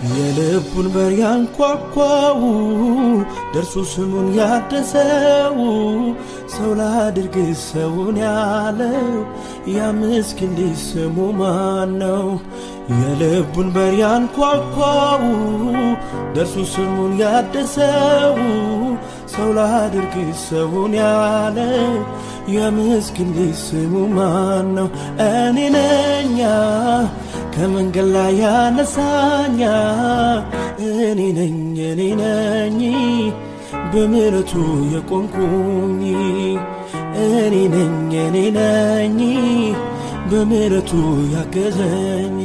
የልቡን በር ያንኳኳው ደርሶ ስሙን ያደሰው ሰው ላድርግ ሰውን ያለው ያ ምስኪን ልጅ ስሙ ማን ነው? የልቡን በር ያንኳኳው ደርሶ ስሙን ያደሰው ሰው ላድርግ ሰውን ያለው ያ ምስኪን ልጅ ስሙ ማን ነው? እኔ ነኛ ከመንገድ ላይ ያነሳኛ እኔ ነኝ እኔ ነኝ በምሕረቱ የቆምኩኝ እኔ ነኝ እኔ ነኝ በምሕረቱ ያገዘኝ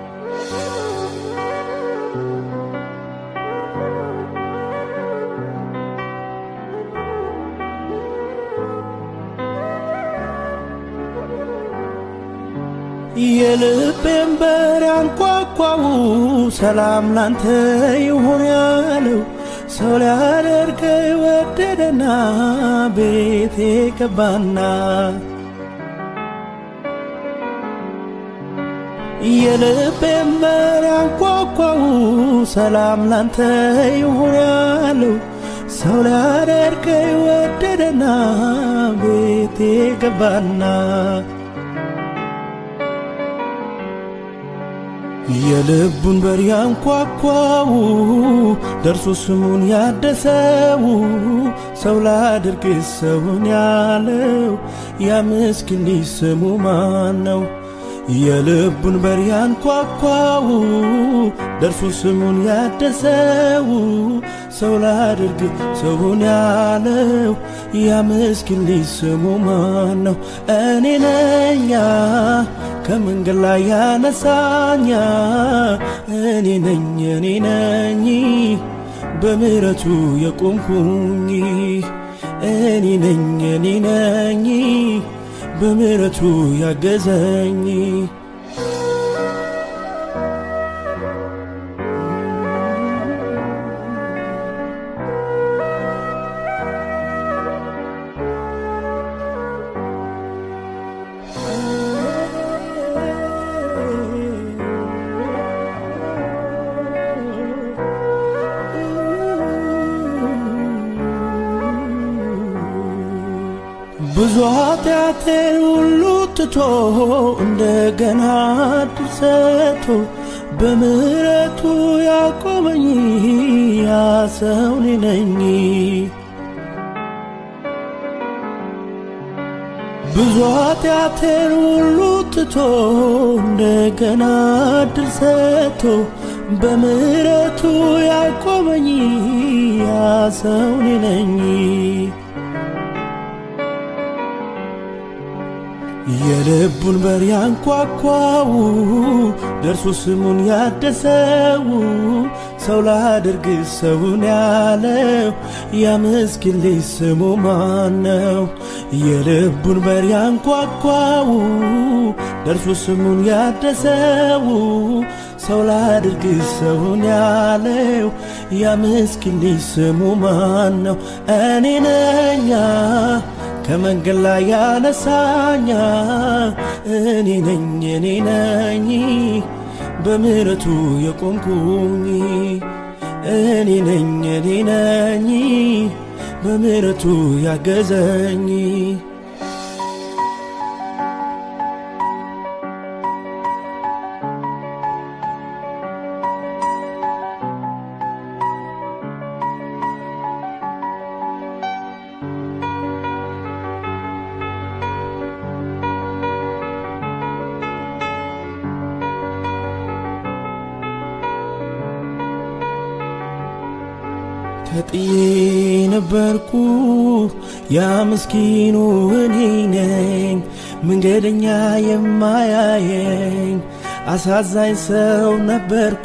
የልቤን በር ያንኳኳው ሰላም ላንተ ይሁን ያለው ሰው ሊያደርገኝ ወደደና ቤቴ ገባና የልቤን በር ያንኳኳው ሰላም ላንተ ይሁን ያለው ሰው ሊያደርገኝ ወደደና ቤቴ ገባና የልቡን በር ያንኳኳው ደርሶ ስሙን ያደሰው ሰው ላድርግ ሰውን ያለው ያ ምስኪን ልጅ ስሙ ማን ነው? የልቡን በር ያንኳኳው ደርሶ ስሙን ያደሰው ሰው ላድርግ ሰውን ያለው ያ ምስኪን ልጅ ስሙ ማን ነው? እኔ ነኛ ከመንገድ ላይ ያነሳኛ እኔ ነኝ እኔ ነኝ በምሕረቱ የቆምኩኝ እኔ ነኝ እኔ ነኝ በምሕረቱ ያገዘኝ ብዙ ኃጢአቴን ሁሉ ትቶ እንደገና ዕድል ሰጥቶ በምሕረቱ ያቆመኝ ያ ሰው እኔ ነኝ። ብዙ ኃጢአቴን ሁሉ ትቶ እንደገና ዕድል ሰጥቶ በምሕረቱ ያቆመኝ ያ ሰው እኔ ነኝ። የልቡን በር ያንኳኳው ደርሶ ስሙን ያደሰው ሰው ላድርግ ሰውን ያለው ያ ምስኪን ልጅ ስሙ ማን ነው? የልቡን በር ያንኳኳው ደርሶ ስሙን ያደሰው ሰው ላድርግ ሰውን ያለው ያ ምስኪን ልጅ ስሙ ማን ነው? እኔ ነኛ ከመንገድ ላይ ያነሳኛ እኔ ነኝ እኔ ነኝ በምሕረቱ የቆምኩኝ እኔ ነኝ እኔ ነኝ በምሕረቱ ያገዘኝ ተጥዬ ነበርኩ ያ ምስኪኑ እኔ ነኝ መንገደኛ የማያየኝ አሳዛኝ ሰው ነበርኩ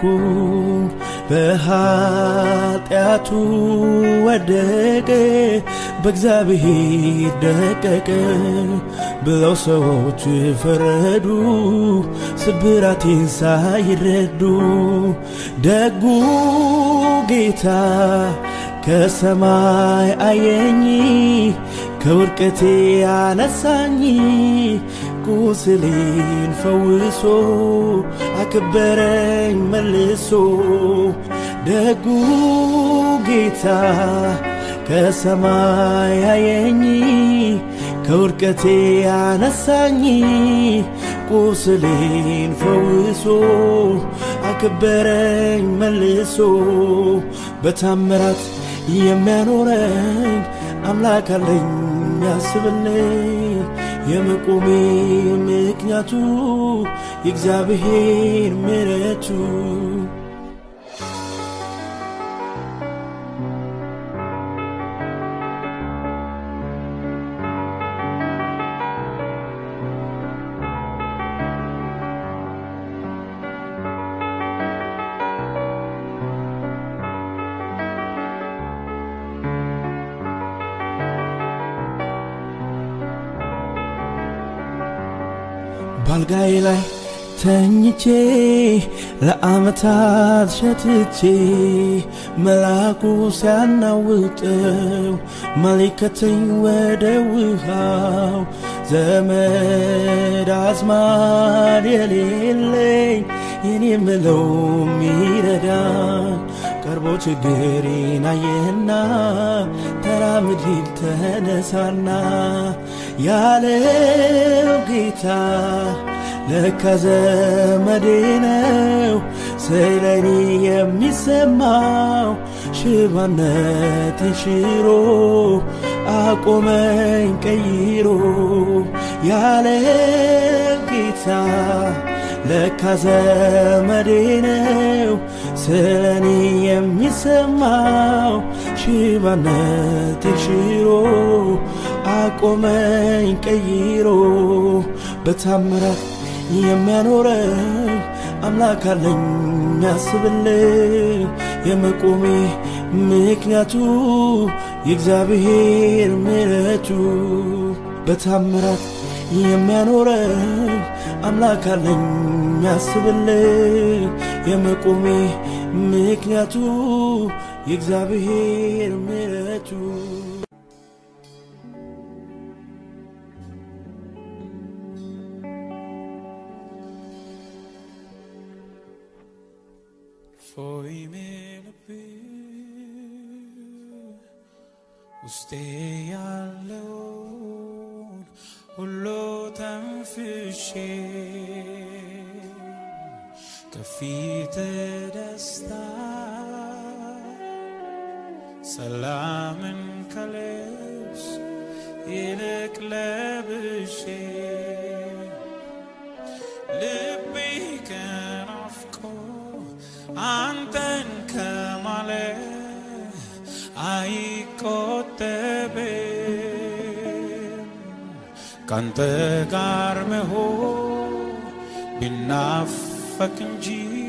በኃጢአቱ ወደቀ በእግዚአብሔር ደቀቀ ብለው ሰዎች ፈረዱ ስብራቴን ሳይረዱ ደጉ ጌታ ከሰማይ አየኝ ከውድቀቴ አነሳኝ ቁስሌን ፈውሶ አከበረኝ መልሶ ደጉ ጌታ ከሰማይ ያየኝ ከውድቀቴ ያነሳኝ ቁስሌን ፈውሶ አከበረኝ መልሶ በታምራት የሚያኖረኝ አምላክ አለኝ ያስብልኝ የመቆሜ ምክንያቱ የእግዚአብሔር ምሕረቱ ባልጋዬ ላይ ተኝቼ ለዓመታት ሸትቼ መልአኩ ሲያናውጠው መሊከተኝ ወደ ውሃው ዘመድ አዝማድ የሌለኝ የኔ ምለው ሚረዳኝ ቀርቦ ችግሬን አየና ተራምድ ሂድ ተነሳና ያለው ጌታ ለካ ዘመዴ ነው ስለኔ የሚሰማው ሽባነቴን ሽሮ አቆመኝ ቀይሮ ያለው ጌታ ለካ ዘመዴ ነው ስለኔ የሚሰማው ሽባነቴን ሽሮ አቆመኝ ቀይሮ በታምራት የሚያኖረኝ አምላክ አለኝ ያስብልኝ የመቆሜ ምክንያቱ የእግዚአብሔር ምሕረቱ በታምራት የሚያኖረኝ አምላክ አለኝ ያስብልኝ የመቆሜ ምክንያቱ የእግዚአብሔር ምሕረቱ Foi ልብ ውስጤ ያለውን ሁሉ ተንፍሼ ከፊት ደስታ ሰላምን ከልብስ ይልቅ ለብሼ ልቤ ከናፍቆ አንተን ከማለ አይቆጠብም ካንተ ጋር መሆን ቢናፈቅ እንጂ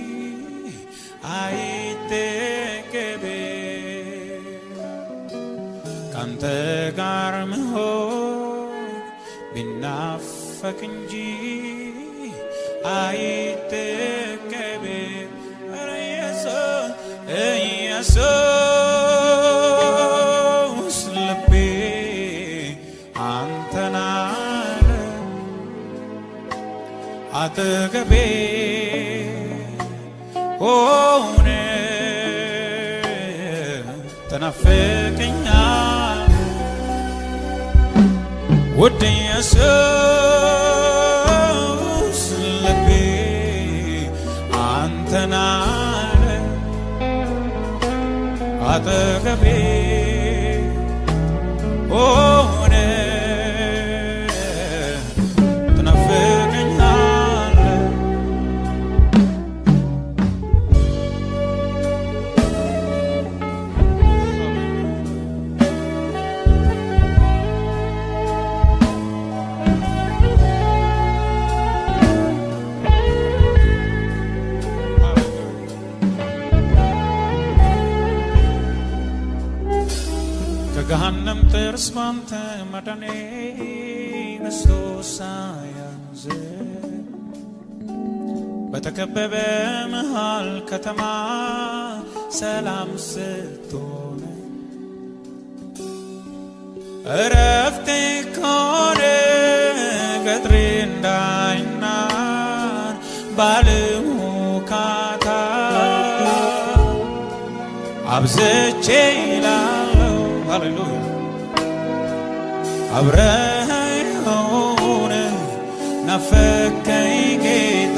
አይጠገብም ካንተ ጋር መሆን ቢናፈቅ እንጂ አይጠገብም ኧረ ኢየሱስ ኢየሱስ ልቤ አንተን አለ አጠገቤ ሆነ ተናፍቀኛል ውድ ኢየሱስ ልቤ አንተን አለ አጠገቤ ሆነ ትናፍቀኛል ከገሃነም ጥርስ ባንተ መዳኔ ክርስቶስ ሳያንዝ በተከበበ መሃል ከተማ ሰላም ስትሆነ እረፍቴ ከሆነ ገጥሬ እንዳ ባለሙካታ አብዝቼ ላለው ሃሌሉያ አብረኸኝ ሆነህ ናፈከኝ ጌታ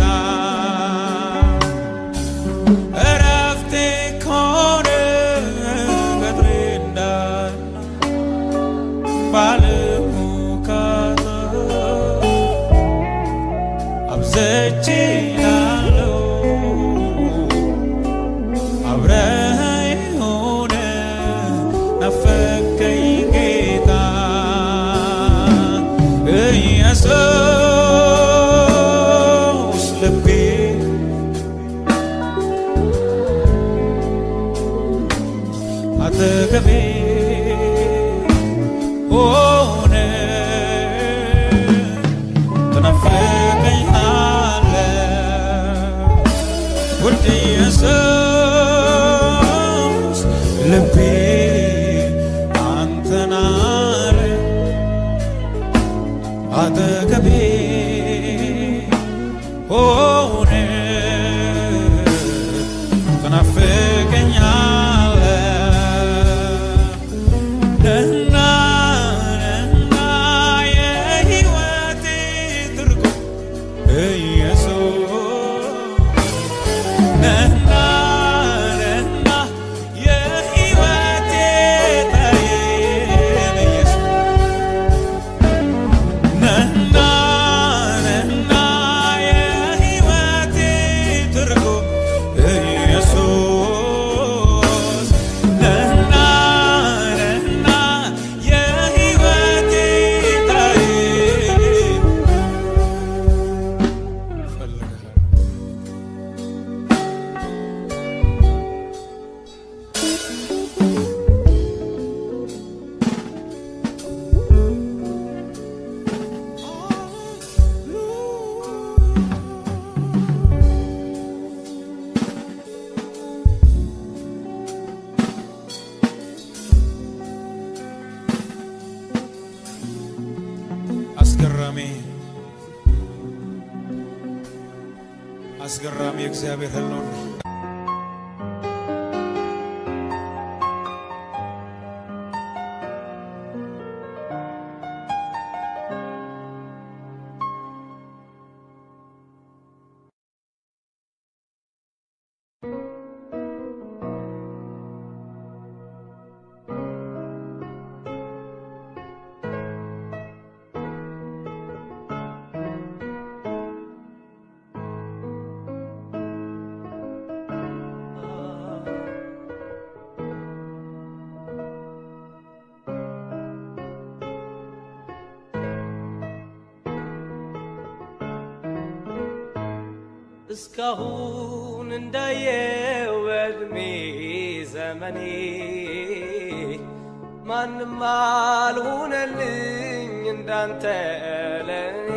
እረፍቴ ከሆነ በድሬ እንዳለ ባለሙካታ አብዝቼ ላለው አብረኸኝ ሆነህ ናፈከኝ ጌታ ኢየሱስ ልቤ አጠገቤ ሆነ ትናፍቀኛለህ ውድ ኢየሱስ ልቤ አንተን አለ አጠገቤ ሆነ ትናፍቀኛለህ ነህና ነህና የሕይወቴ ትርጉም ኢየሱስ ነህና ነህና የሕይወቴ ጠሪን ኢየሱስ ነህና ነህና የሕይወቴ ትርጉም ኢየሱስ ነህና ነህና የሕይወቴ ጠሪን እፈልግሃለሁ አስገራሚ አስገራሚ የእግዚአብሔር ህልውና እስካሁን እንዳየው በዕድሜ ዘመኔ ማንም አልሆነልኝ እንዳንተ ለኔ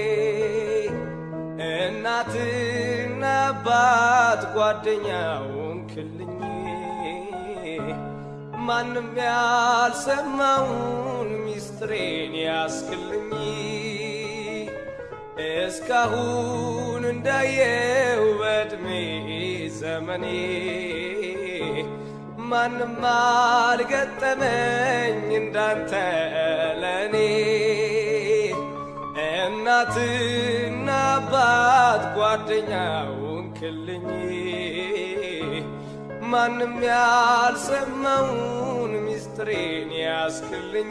እናትና አባት ጓደኛውን ክልኝ ማንም ያልሰማውን ሚስጥሬን ያስክልኝ እስካሁን እንዳየው በዕድሜ ዘመኔ ማንም አልገጠመኝ እንዳንተ ለኔ እናትና አባት ጓደኛውን ክልኝ ማንም ያልሰማውን ሚስጥሬን ያስክልኝ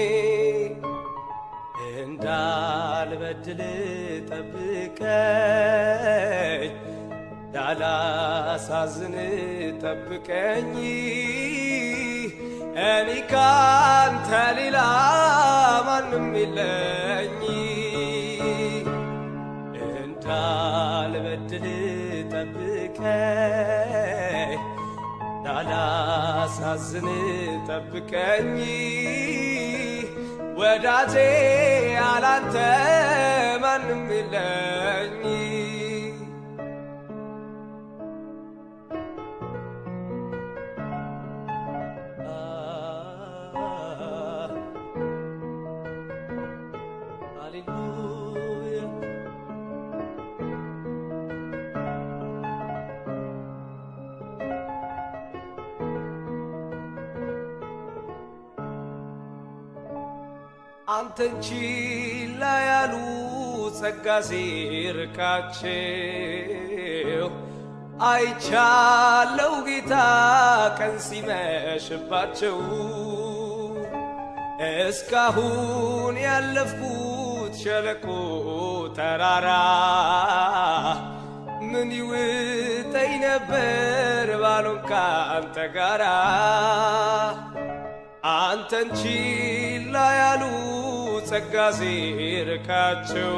እንዳልበድል ጠብቀኝ እንዳላሳዝን ጠብቀኝ እኔ ካንተ ሌላ ማንም የለኝ እንዳልበድል ጠብቀኝ እንዳላሳዝን ጠብቀኝ ወዳጄ አላንተ ማንም የለኝ ሃሌሉያ አንተን ችላ ያሉ ጸጋ ሲርቃቸው አይቻለው ጌታ ቀን ሲመሽባቸው እስካሁን ያለፍኩት ሸለቆ ተራራ ምን ይውጠኝ ነበር ባሎን ከአንተ ጋራ አንተን ችላ ያሉ ጸጋ ሲርቃቸው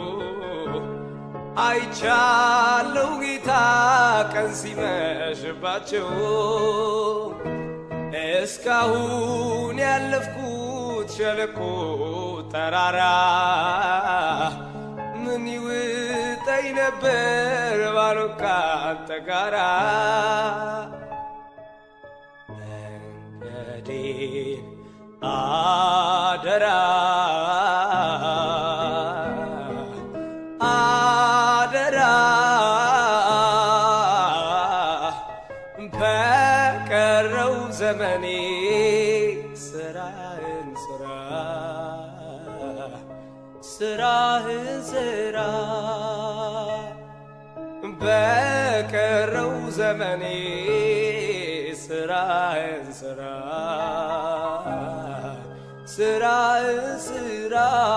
አይቻለው ጌታ ቀን ሲመሽባቸው እስካሁን ያለፍኩት ሸለቆ ተራራ ምን ይውጠኝ ነበር ባሎን ከአንተ ጋራ መንገዴን አደራ አደራ በቀረው ዘመኔ ስራህን ስራ ስራህን ስራ በቀረው ዘመኔ ስራህን ስራ ስራህን ስራ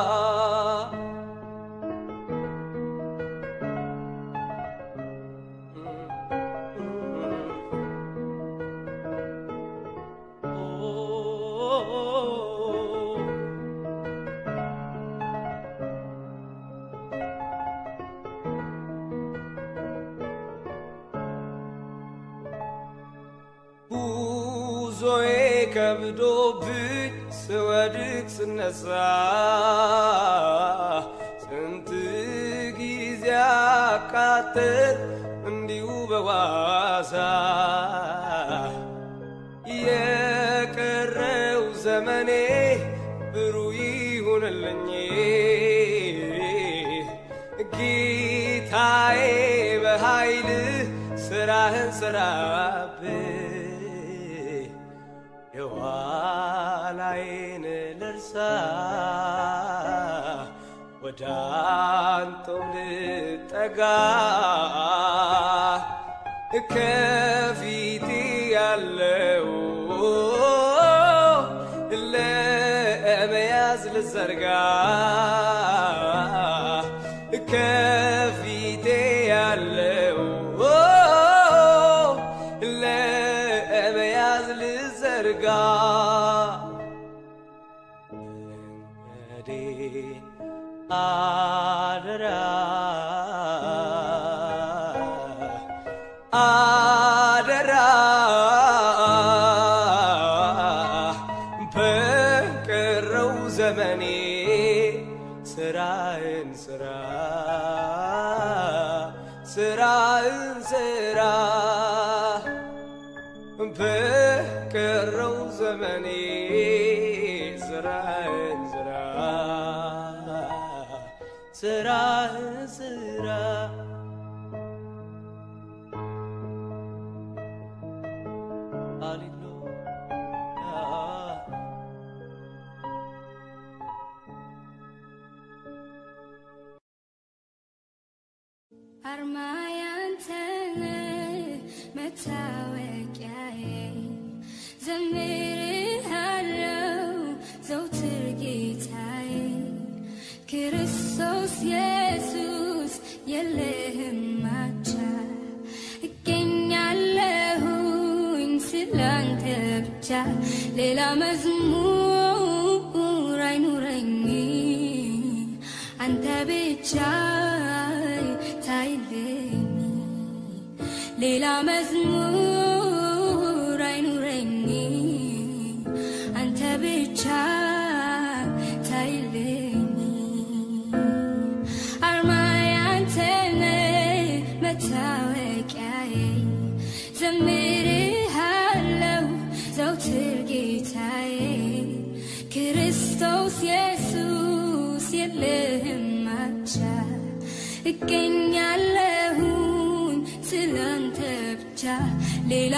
ጉዞዬ ከብዶብኝ ስወድቅ ስነሳ ስንት ጊዜ አቃጥል እንዲሁ በዋዛ የቀረው ዘመኔ ብሩህ ይሁንልኝ ጌታዬ በኃይልህ ስራህን ስራብህ የኋላዬን ልርሳ ወደ አንተው ልጠጋ ከፊቴ ያለው ለመያዝ ልዘርጋ ከፊቴ ያለው ለመያዝ ልዘርጋ መንገዴን አደራ አደራ በቀረው ዘመኔ ስራህን ስራ ስራህን ስራ በቀረው ዘመኔ ስራህን ስራ ስራህን ስራ ሃሌሉያ አርማ ያንተነ መታወቂያዬ ዘምርሃለው ዘውትር ጌታዬ ክርስቶስ ኢየሱስ የለህም ማቻ እገኛለሁኝ ስላንተ ብቻ ሌላ መዝሙር አይኑረኝ አንተ ብቻ ታይልኝ ሌላ መዝሙር አይኑረኝ አንተ ብቻ ታይልኝ አርማ ያንተነ መታወቂያዬ ዘምርሃለው ዘውትር ጌታዬ ክርስቶስ ኢየሱስ የለህም ማቻ እገኛለሁኝ ስላንተ ብቻ ሌላ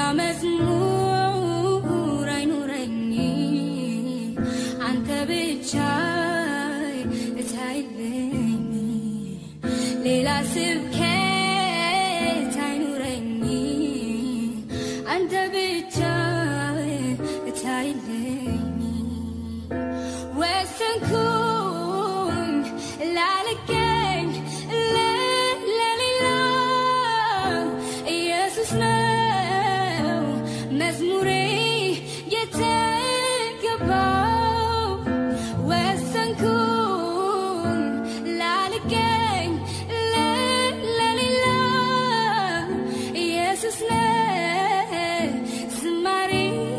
መዝሙር አይኑረኝ አንተ ብቻ ሌላ ስብከት አይኑረኝ አንተ ብቻ እታይልኝ ወሰንኩኝ ላልገኝ ለ- ለሌላ ኢየሱስ ነው መዝሙሬ የተገባው ወሰንኩኝ ላልገኝ ለ- ለሌላ ኢየሱስ ነው ዝማሬ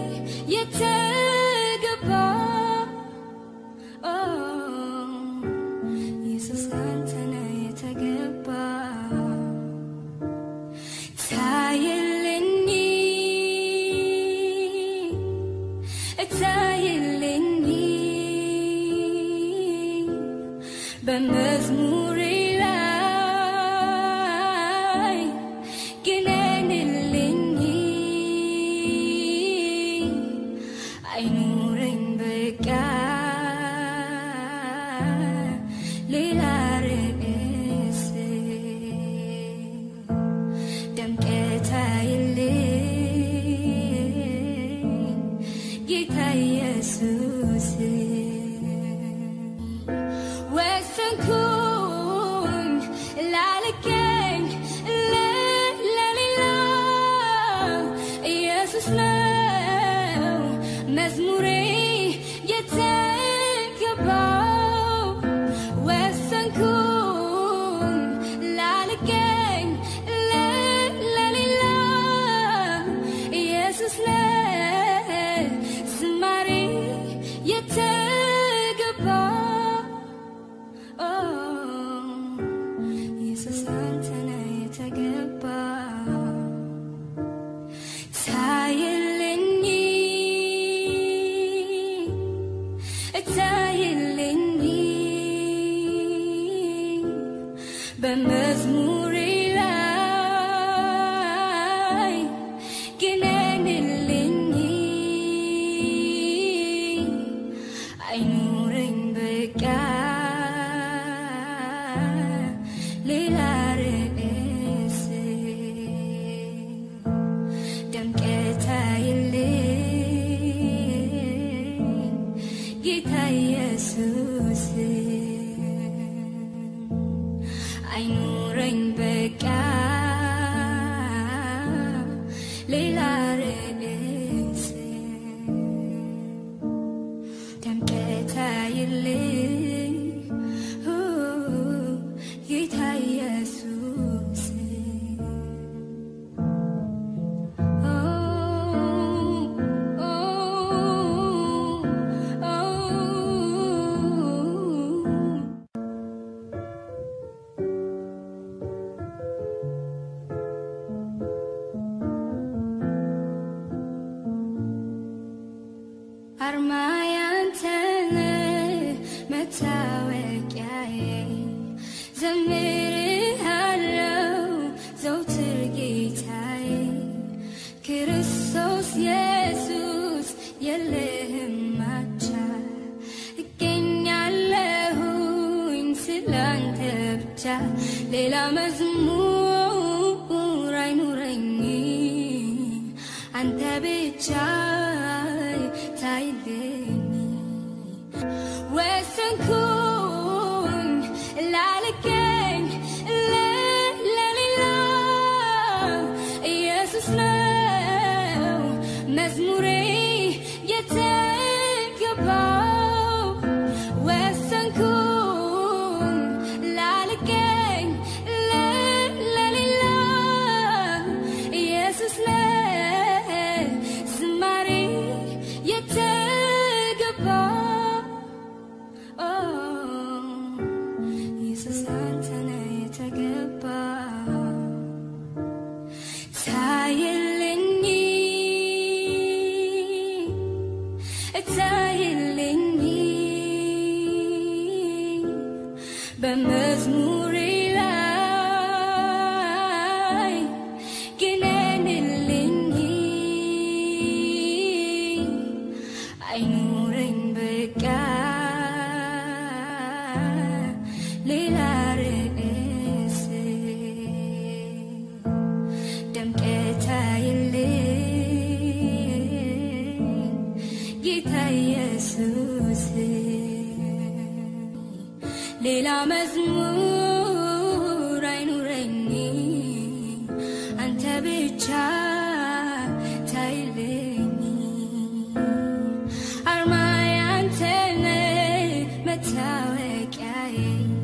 የተገባው ኦ ኢየሱስ አንተ ነህ የተገባው ታየልኝ ታየልኝ በመዝሙሬ ላይ ግነንልኝ አይኑረኝ በቃ ሌላ ርዕስ ደምቀት አይልኝ ጌታ ኢየሱስ ወሰንኩኝ ላልገኝ ለ- ለሌላ ኢየሱስ ነው መዝሙሬ የተገባው ወሰንኩኝ ላልገኝ ለ- ለሌላ ኢየሱስ ነው ዝማሬ የተገባው ኦ ኢየሱስ አንተ ነህ የተገባው ታየልኝ ታየልኝ በመዝሙሬ ላይ ግነንልኝ አይኑረኝ በቃ ሌላ ርዕስ ደምቀት አይልኝ ጌታ ኢየሱስ አይኑረኝ በቃ ሌላ ርዕስ ደምቀት አይልኝ ሁ ጌታ ኢየሱስ ኦ ኦ ኦ አርማ ያንተነ መታወቂያዬ ዘምርሃለው ዘውትር ጌታዬ ክርስቶስ ኢየሱስ የለህም ማቻ እገኛለሁኝ ስላንተ ብቻ ሌላ መዝሙር አይኑረኝ አንተ ብቻ ታይልኝ ወሰንኩኝ ላልገኝ ለ- ለሌላ ኢየሱስ ነው መዝሙሬ የተገባው ወሰንኩኝ ላልገኝ ለ- ለሌላ ኢየሱስ ነው ዝማሬ የተገባው ኦ ኢየሱስ አንተ ነህ የተገባው ታየልኝ ሌላ መዝሙር አይኑረኝ አንተ ብቻ ታይልኝ አርማዬ አንተ ነህ መታወቂያዬ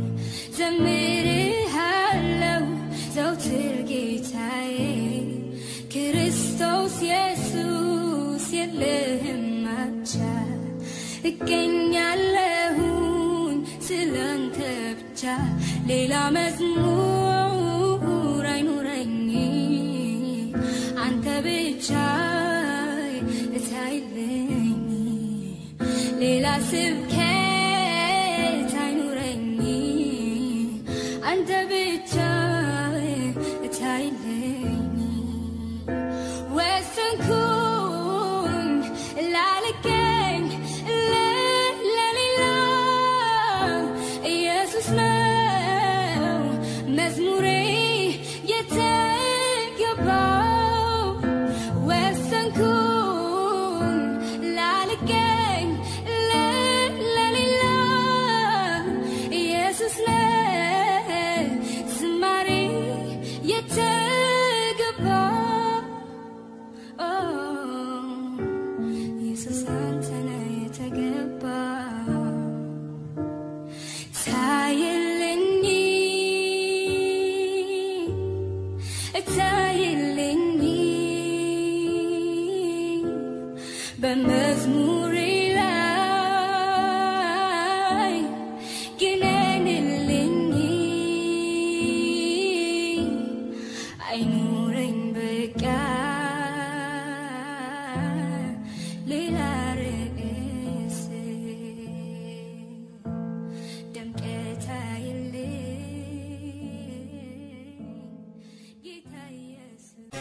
ዘምርሃለው ዘውትር ጌታዬ ክርስቶስ ኢየሱስ የለህም አቻ እገኛለሁኝ ስላንተ ብቻ ሌላ መዝሙር አይኑረኝ አንተ ብቻ እታይልኝ ሌላ ስብከት አይኑረኝ አንተ ብቻ እታይልኝ ወሰንኩኝ ላልገኝ ለ- ለሌላ ኢየሱስ ነው መዝሙሬ የተገባው ወሰንኩኝ ላልገኝ ለ- ለሌላ ኢየሱስ ነው ዝማሬ የተገባው ኢየሱስ አንተ ነህ የተገባ ታይልኝ ታይልኝ በመዝሙሬ ላይ ግነንልኝ አይኑረኝ በቃ ሌላ ርዕስ ደምቀት አይልኝ ጌታ ኢየሱስ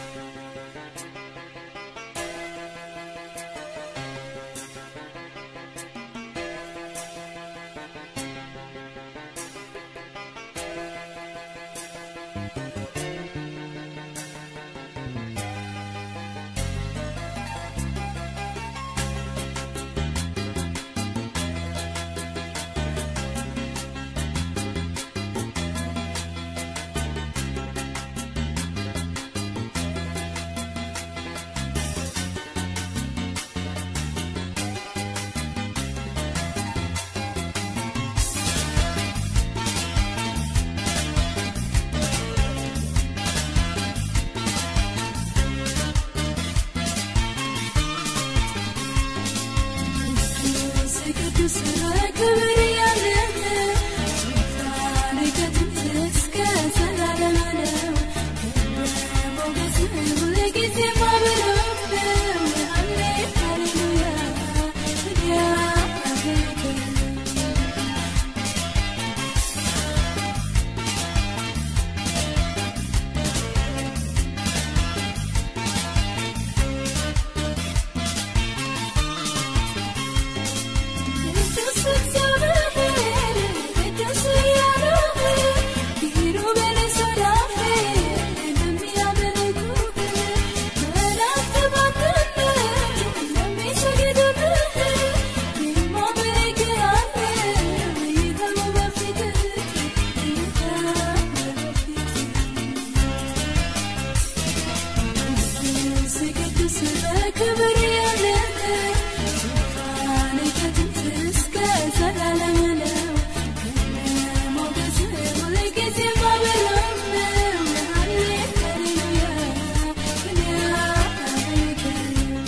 ክብር ያለህ ዙፋን ከጥንት እስከ ዘላለም ነው። ሞገስ ሁልጊዜ ማበላው ነው። ሃሌሉያ እኔ አመልክሃለሁ።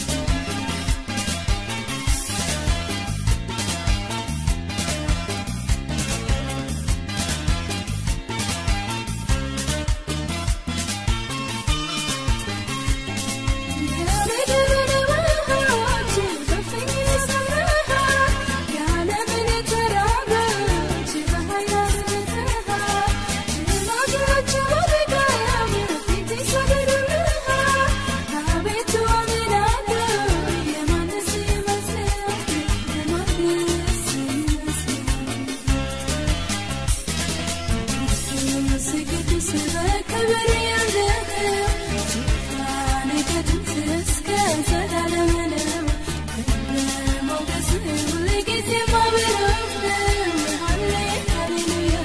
ክብር ያለህ ዙፋን ከጥንት እስከ ዘላለም ነው። ክብር ሞገስ ሁልጊዜ ማበራው ነው። ሃሌ ሃሌሉያ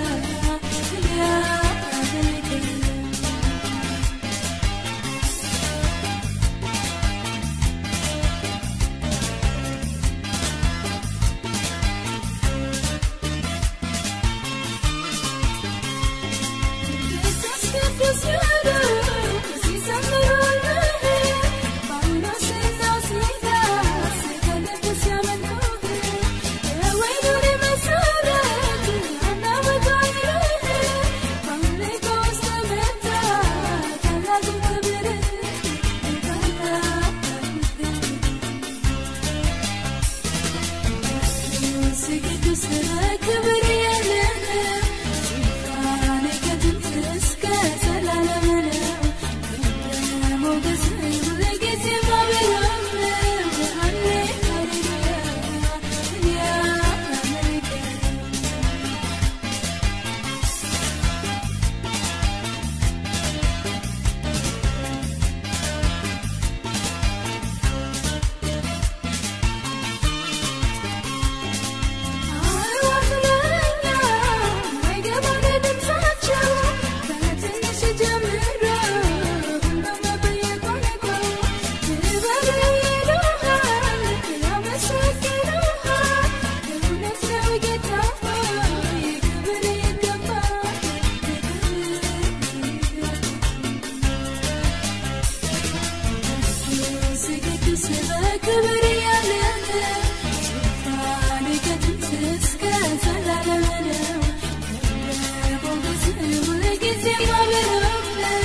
በክብር ያለህ ዙፋን ከጥንት እስከ ዘላለም ነው። ሞገስ ሁልጊዜ ማበረው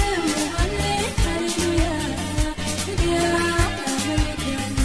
ሃሌሉያ ያመልካለሁ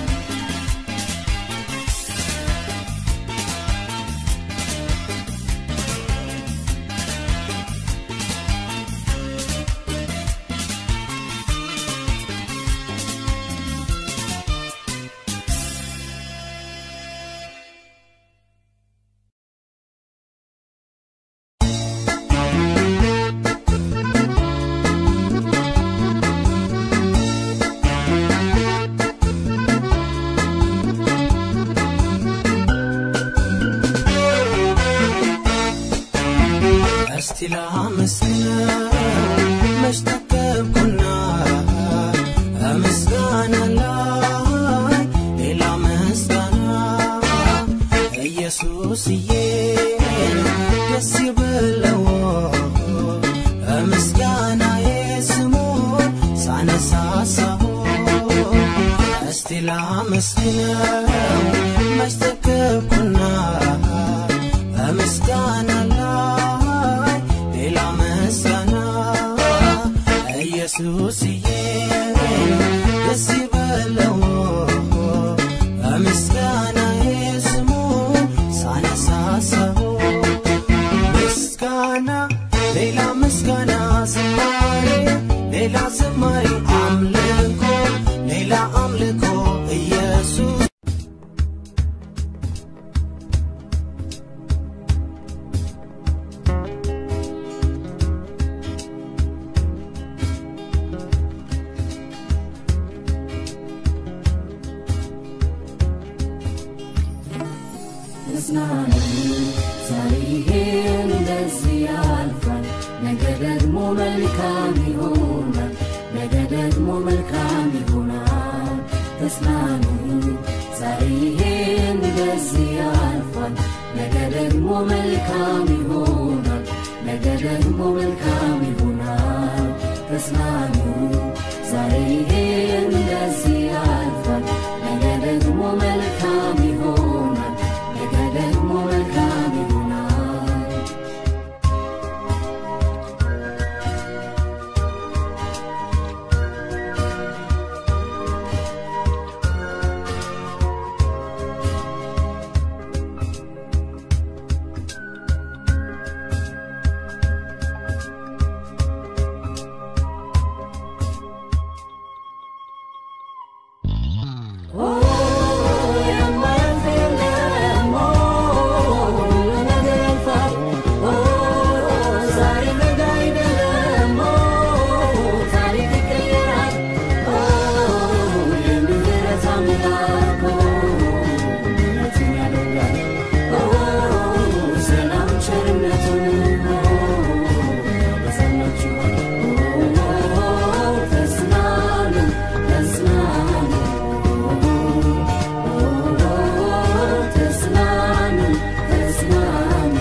እስቲ ላመስግነው መች ጠገብኩና በምስጋና ላይ ሌላ ምስጋና ኢየሱስዬ ደስ ይበለው በምስጋናዬ ስሙን ሳነሳሳው እስቲ ላመስግነው መች ጠገብኩና በምስጋና ላይ ሌላ ምስጋና ኢየሱስዬ ደስ ይበለው በምስጋናዬ ስሙን ሳነሳሳው ምስጋና ሌላ ምስጋና ዝማሬ ሌላ ዝማሬ አምልኮ ሌላ አምልኮ ኢየሱስ ተጽናኑ ዛሬ ይሄ እንደዚህ ያልፋል፣ ነገ ደግሞ መልካም ይሆናል፣ ነገ ደግሞ መልካም ይሆናል። ተጽናኑ ዛሬ ይሄ እንደዚህ ያልፋል፣ ነገ ደግሞ መልካም ይሆናል፣ ነገ ደግሞ መልካም ይሆናል። ተጽናኑ ዛሬ ይሄ እንደዚህ ያልፋል፣ ነገ ደግሞ መልካም ይሆናል፣ ነገ ደግሞ መልካም ይሆናል። ተጽናኑ ተጽናኑ ተጽናኑ ተጽናኑ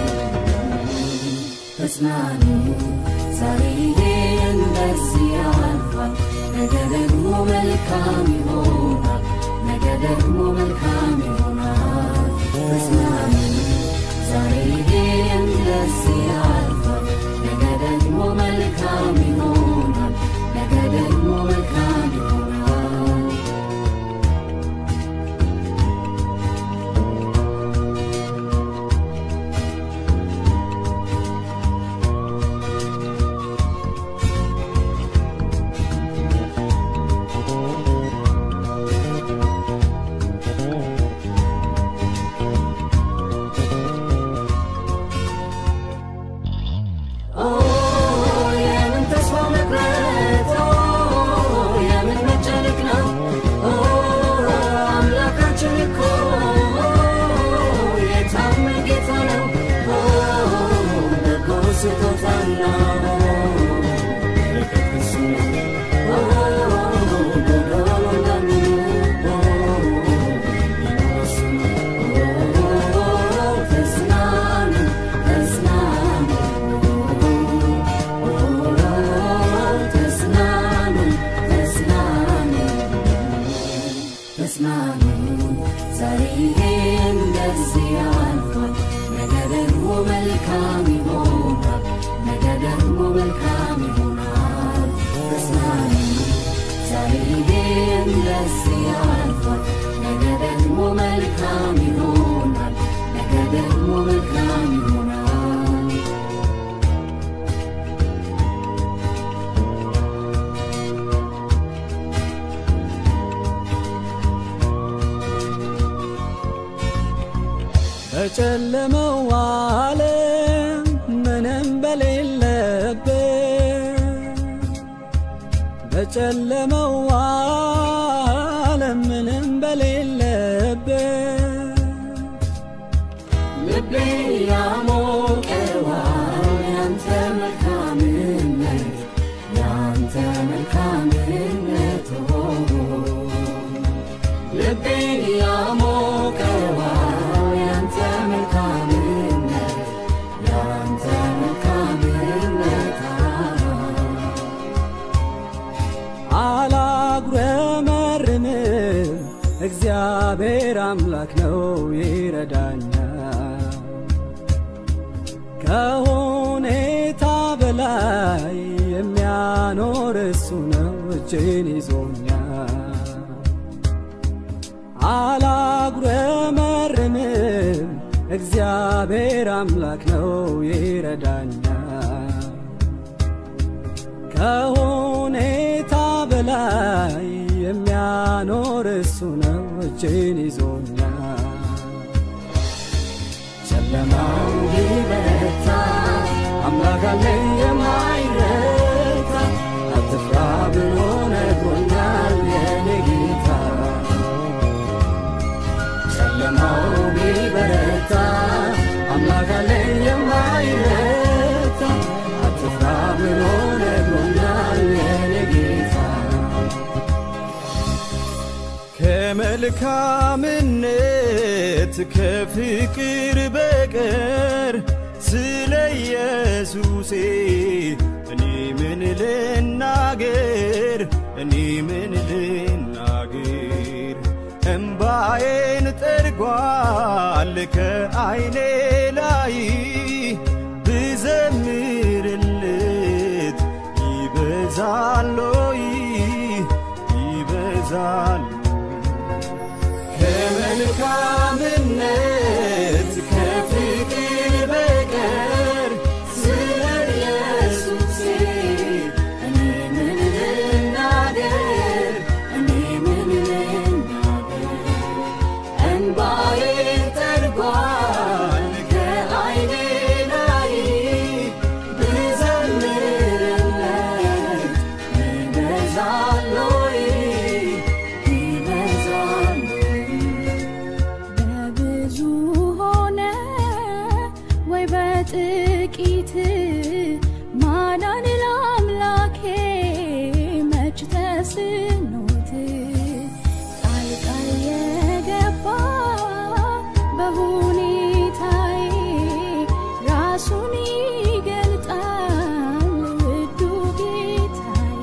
ተጽናኑ ዛሬ ይሄ እንደዚህ ያልፋል፣ ነገ ደግሞ መልካም ይሆናል፣ ነገ ደግሞ መልካም ይሆናል። ተጽናኑ ዛሬ ይሄ እንደዚህ ያልፋል፣ ነገ ደግሞ መልካም ይሆናል፣ ነገ ደግሞ መልካም ይሆናል። ተጽናኑ ዛሬ ይሄ እንደዚህ ያልፋል ነገ ደግሞ መልካም ይሆናል ነገ ደግሞ መልካም ይሆናል ተጽናኑ ዛሬ ይሄ እንደዚህ ያልፋል ነገ ደግሞ መልካም ይሆናል ነገ ደግሞ መልካም ይሆናል በጨለመው ዓለም ምንም በሌለበት በጨለመው ዓለም ምንም በሌለበት ልቤ ያሞቀዋል ያንተ መልካምነት ያንተ መልካምነት ሆ ልቤ ያሞቀዋል ያንተ መልካምነት ያንተ መልካምነት አላጉረመርምም እግዚአብሔር አምላክ ነው ይረዳኛል ከሁኔታ በላይ የሚያኖር እሱ ነው እጄን ይዞኛል አላጉረመርምም እግዚአብሔር አምላክ ነው ይረዳኛል ከሁኔታ በላይ የሚያኖር እሱ ነው እጄን ይዞኛል ጨለማው ቢበረታ አምላክ አለኝ የማይረታ አትፍራ ብሎ ነግሮኛል የኔ ጌታ ጨለማው ቢበረታ አምላክ አለኝ የማይረታ አትፍራ ብሎ ነግሮኛል የኔ ጌታ ከመልካምነት ከፍቅር በቀር ስለ ኢየሱሴ እኔ ምን ልናገር እኔ ምን ልናገር እምባዬን ጠርጓል ከዐይኔ ላይ ብዘምርለት ይበዛሎይ ይበዛል ከመልካምነት ከፍቅር በቀር ስለ ኢየሱሴ እኔ ምን ልናገር እኔ ምን ልናገር እንባዬ ጠርጓል ከዐይኔ ላይ ብዘምርለት ይበዛል ወይ ይበዛል በብዙ ሆነ ወይ በጥቂት ማዳን ለአምላኬ መች ተስኖት ጣልቃ የገባ በሁኔታዬ ራሱን ይገልጣል ውዱ ጌታዬ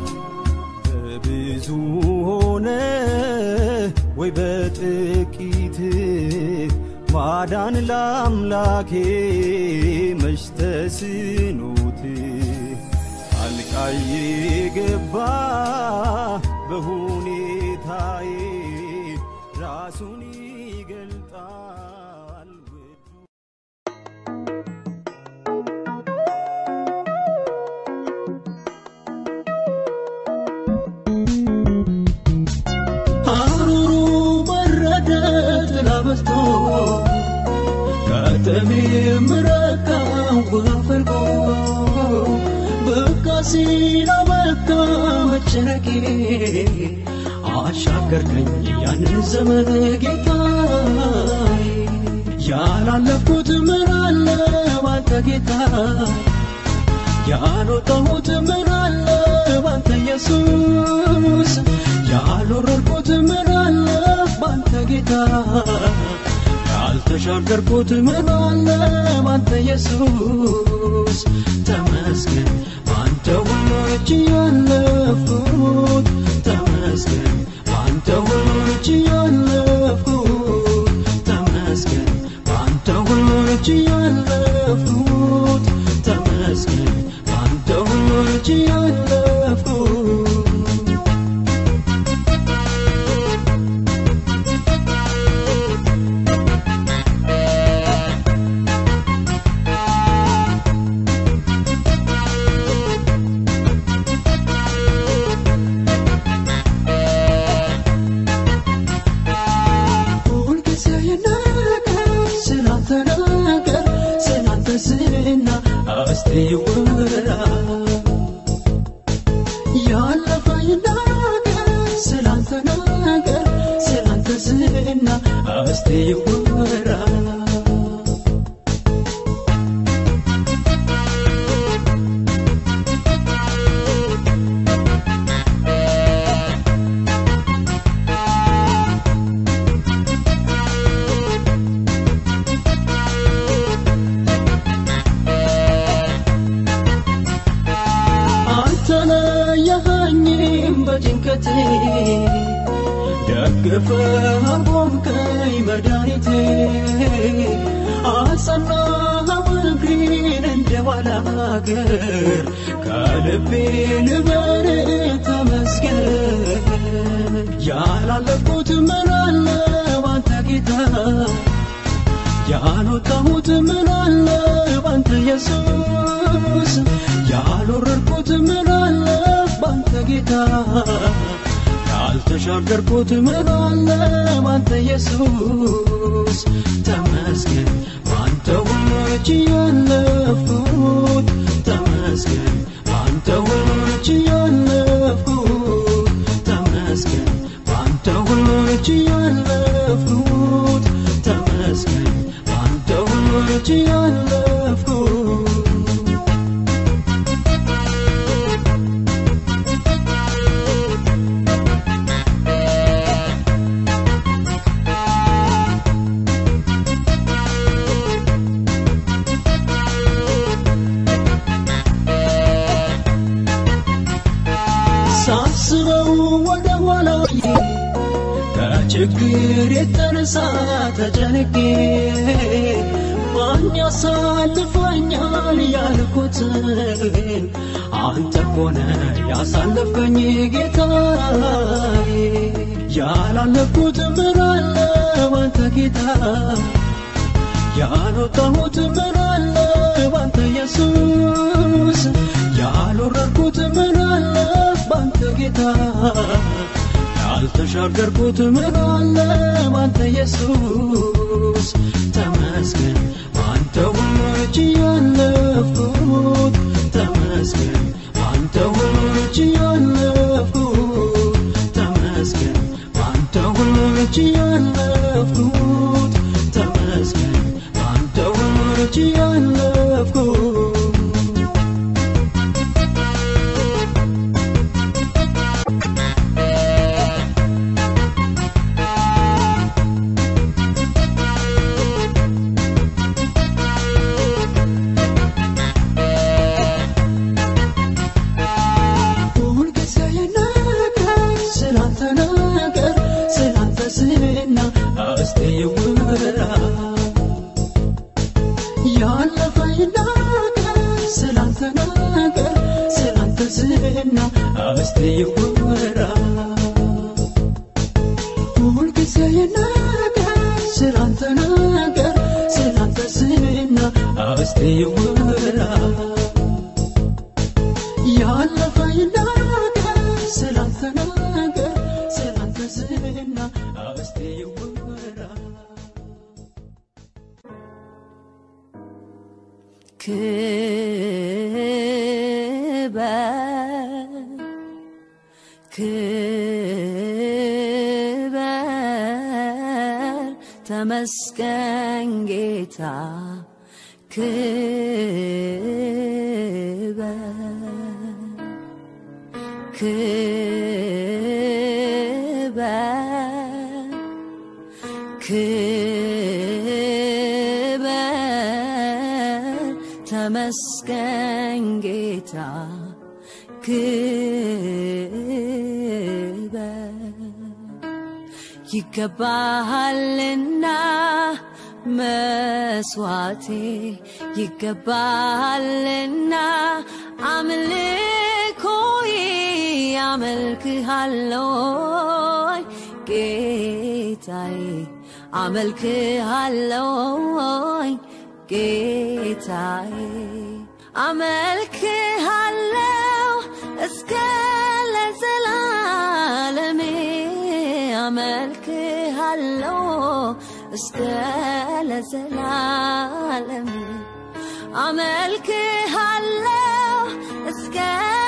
በብዙ ሆነ ወይ በጥቂት ማዳን ለአምላኬ መች ተስኖት አልቃዬ ገባ በሁኔታዬ ራሱን ይገልጣል ውዱ ሐሩሩ በረደ ጥላ በዝቶ ከተሜም ረካ ውሃ ፈልቆ በቃ ሲል አበቃ መጨነቄ አሻገርከኝ ያንን ዘመን ጌታዬ ያላለፍኩት ምን አለ ባንተ ጌታ ያልወጣሁት ምን አለ ባንተ ኢየሱስ ያልወረድኩት ምን አለ ባንተ ጌታ ያልተሻገርኩት ምን አለ ባንተ ኢየሱስ ተመስገን ባንተ ሁሉ እጅ ያለፍኩት ተመስገን ባንተ ሁሉ እጅ ይወራ ያለፈኝ ነገር ስላንተ ነገር ስላንተ ዝና እስቲ ይወራ አልተለየኸኝም በጭንቀቴ ደግፈህ አቆምከኝ መድኃኒቴ አጸናኸው እግሬን እንደ ባላገር ከልቤ ልበል ተመስገን ያላለፍኩት ምን አለ ባንተ ጌታ ያልወጣሁት ምን አለ ባንተ ኢየሱስ ያልወረድኩት ምን አለ ባንተ ጌታ ያልተሻገርኩት ምን አለ ባንተ ኢየሱስ ተመስገን ባንተ ሁሉ እጅ ያለፍኩት ተመስገን ባንተ ሁሉ እጅ ያለፍኩት ተመስገን ባንተ ሁሉ እጅ ያለፍኩት ተመስገን ባንተ ሁሉ እጅ ያለፍኩት ሳስበው ወደ ኋላ ከችግር የተነሳ ተጨንቄ ማን ያሳልፈኛል ያልኩትን አንተ ሆነ ያሳለፈኝ ጌታዬ ያላለፍኩት ምን አለ ባንተ ጌታ ያልወጣሁት ምን አለ ባንተ ኢየሱስ ያልወረድኩት ምን አለ ባንተ ጌታ ያልተሻገርኩት ምን አለ ባንተ ኢየሱስ ተመስገን ባንተ ሁሉ እጅ ያለፍኩት ተመስገን ባንተ ሁሉ እጅ ያለፍኩት ተመስገን ባንተ ሁሉ እጅ ያለፍኩት ተመስገን ባንተ ሁሉ እጅ ያለፍኩት ሁልጊዜ ነገር ስላንተ ነገር ስላንተ ዝና እስቲ ይወራ ያለፈኝ ነገር ስላንተ ነገር ስላንተ ዝና እስቲ ይወራ ሁልጊዜ ነገር ስላንተ ነገር ስላንተ ዝና እስቲ ይወራ ያለፈኝ ነገር ስላንተ ነገር ስላንተ ዝና እስቲ ይወራ ክበር ተመስገን ጌታ ክበር ክበር ተመስገን ጌታ ክበር ይገባሃልና መስዋዕቴ ይገባሃልና አምልኮዬ አመልክሃለሁኝ ጌታዬ አመልክሃለሁኝ ጌታዬ አመልክሃለሁ እስከ ለዘላለሜ አመልክሃለሁ እስከ ለዘላለሜ አመልክሃለሁ እስከ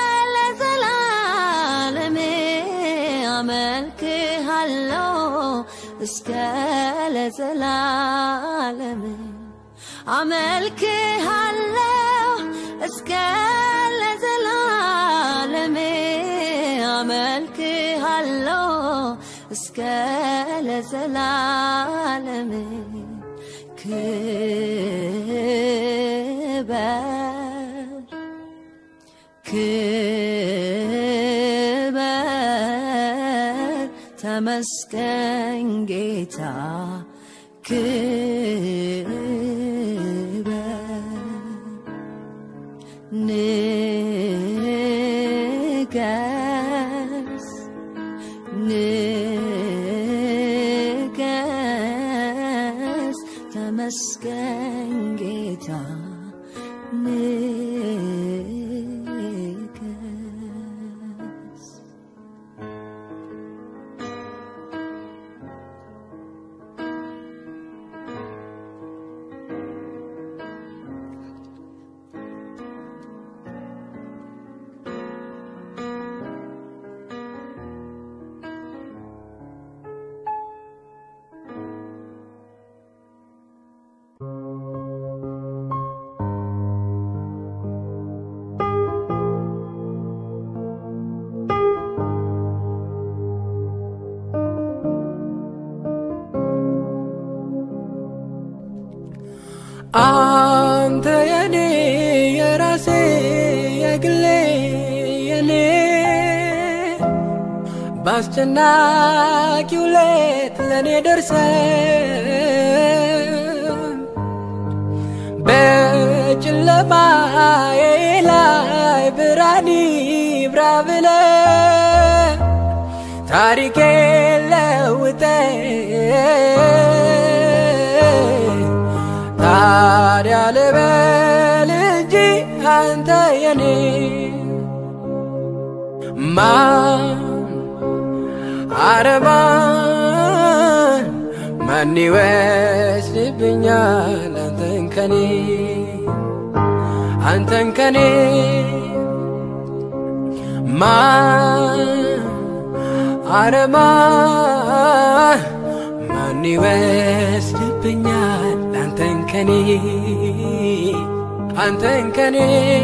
ለዘላለም አመልክሃለሁ እስከ ለዘላለም አመልክሃለሁ እስከ ለዘላለም አመልክሃለሁ እስከ ለዘላለም ክበር ክበር ተመስገን ጌታ ክበር ንገስ ንገስ ተመስገን ጌታ ንገስ አንተ የኔ የራሴ የግሌ የኔ በአስጨናቂው ሌት ለእኔ ደርሰ በጨለማዬ ላይ ብርሃን ይብራ ብለ ታሪኬ ለውጠ ታዲያ ልበል እንጂ አንተ የኔ ማን አረማን ማን ይወስድብኛል አንተን ከኔ አንተን ከኔ ማን አረማን ማን ይወስድብኛል አንተን ከኔ አንተን ከኔ